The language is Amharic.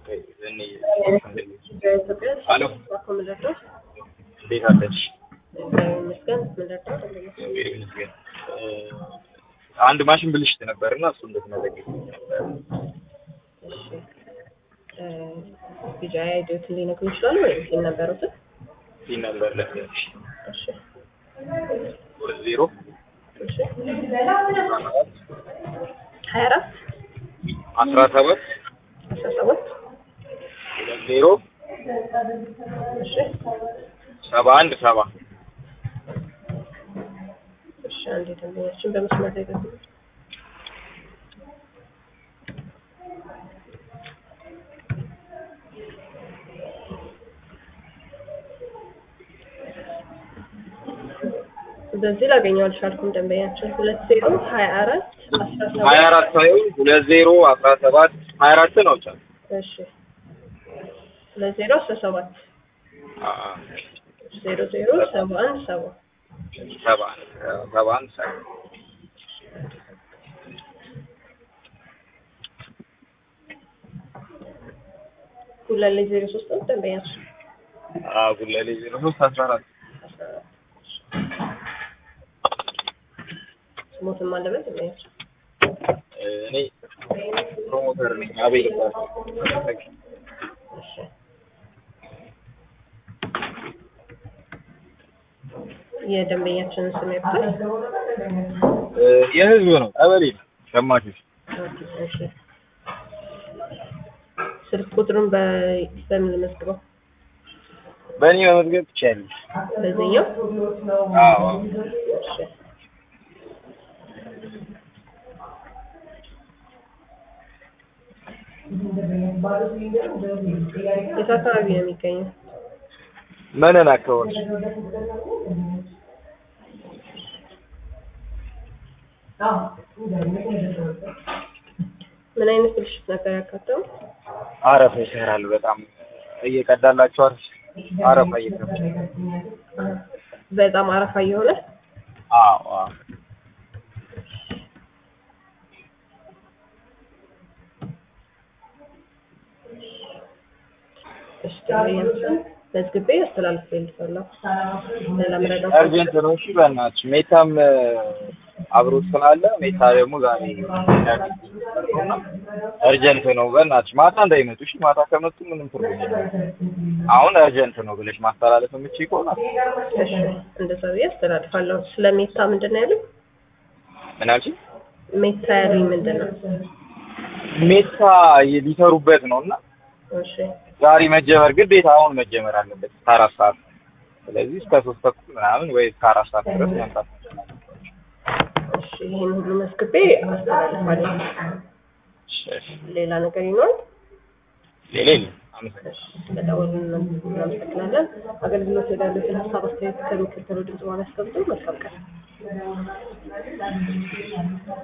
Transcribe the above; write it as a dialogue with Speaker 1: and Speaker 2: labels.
Speaker 1: በኢትዮጵያ
Speaker 2: አሎ
Speaker 1: ባኮ ምልርዳው
Speaker 2: እንዴት አለሽ?
Speaker 1: ይመስገን ምልርዳው
Speaker 2: እግዚአብሔር ይመስገን። አንድ ማሽን ብልሽት ነበር እና እሱ እንድትመዘግብ ነበር።
Speaker 1: እሺ ቢጃይ አይዲዮትን ሊነግሩ ይችላሉ ወይም ሲል ነበሩትን
Speaker 2: ይህ ነበር ለሽ
Speaker 1: እሺ
Speaker 2: ሁለት ዜሮ
Speaker 1: እሺ ሀያ አራት
Speaker 2: አስራ ሰባት
Speaker 1: አስራ ሰባት
Speaker 2: ሁለት ዜሮ
Speaker 1: እሺ
Speaker 2: ሰባ አንድ ሰባ
Speaker 1: እሺ አንዴ ደንበኛችን በመስመር ላይ ገቡ በዚህ ላገኘው አልቻልኩም። ደንበኛችን ሁለት ዜሮ ሀያ አራት አስራ
Speaker 2: ሀያ
Speaker 1: ሰባት
Speaker 2: አራት ሳይሆን ሁለት ዜሮ አስራ ሰባት ሀያ አራት ነው ቻል
Speaker 1: እሺ ሁለት ዜሮ አስራ ሰባት ዜሮ ዜሮ ሰባ አንድ ሰባ
Speaker 2: ሰባ አንድ ሰባ አንድ ሰባ
Speaker 1: ሁለት ላይ ዜሮ ሶስት ነው ደንበኛችን
Speaker 2: ጉለሌ ዜሮ ሶስት አስራ አራት
Speaker 1: አስራ አራት ስሞትም አለበት ደንበኛችን
Speaker 2: እኔ ፕሮሞተር ነኝ አቤል ይባላል
Speaker 1: እሺ የደንበኛችንን ስም ያውቁታል?
Speaker 2: የህዝብ ነው ቀበሌ ነው ሸማቾች
Speaker 1: እሺ ስልክ ቁጥሩን በ- በምን ልመዝግበው?
Speaker 2: በእኔ መመዝገብ ትችያለሽ
Speaker 1: በዚህኛው?
Speaker 2: አዎ
Speaker 1: እሺ የት አካባቢ ነው የሚገኘው?
Speaker 2: መነን አካባቢ
Speaker 1: ምን አይነት ብልሽት ነበር ያካተው?
Speaker 2: አረፋ ይሰራል በጣም እየቀዳላቸው አረፍ አረፋ እየሰራ
Speaker 1: በጣም አረፋ እየሆነ
Speaker 2: አዎ አዎ
Speaker 1: እሺ ደንበኛችን መዝግቤ አስተላልፌልሻለሁ። ሌላ ምረዳው
Speaker 2: አርጀንት ነው እሺ በእናትሽ ሜታም አብሮት ስላለ ሜታ ደግሞ ዛሬ አርጀንት ነው በእናትሽ ማታ እንዳይመጡ እሺ ማታ ከመጡ ምንም ትርጉም የለውም አሁን አርጀንት ነው ብለሽ ማስተላለፍ የምችይ ከሆነ
Speaker 1: እሺ እንደዛ ብዬ አስተላልፋለሁ። ስለ ሜታ ምንድን ነው ያሉኝ?
Speaker 2: ምን አልሽኝ
Speaker 1: ሜታ ያሉኝ ምንድን ነው?
Speaker 2: ሜታ ሊሰሩበት ነው እና
Speaker 1: እሺ
Speaker 2: ዛሬ መጀመር ግዴታ አሁን መጀመር አለበት እስከ አራት ሰዓት ስለዚህ እስከ ሶስት ተኩል ምናምን ወይ እስከ አራት ሰዓት ድረስ መምጣት
Speaker 1: እሺ ይህን ሁሉ መዝግቤ አስተላልፋለሁ። ሌላ ነገር ይኖራል?
Speaker 2: ሌላ የለም አመሰግናለሁ
Speaker 1: በደወሉ እናመሰግናለን። አገልግሎት ወዳሉትን ሀሳብ አስተያየት ከሚከተለው ድምጽ በኋላ ያስቀምጡ። መልካም ቀን።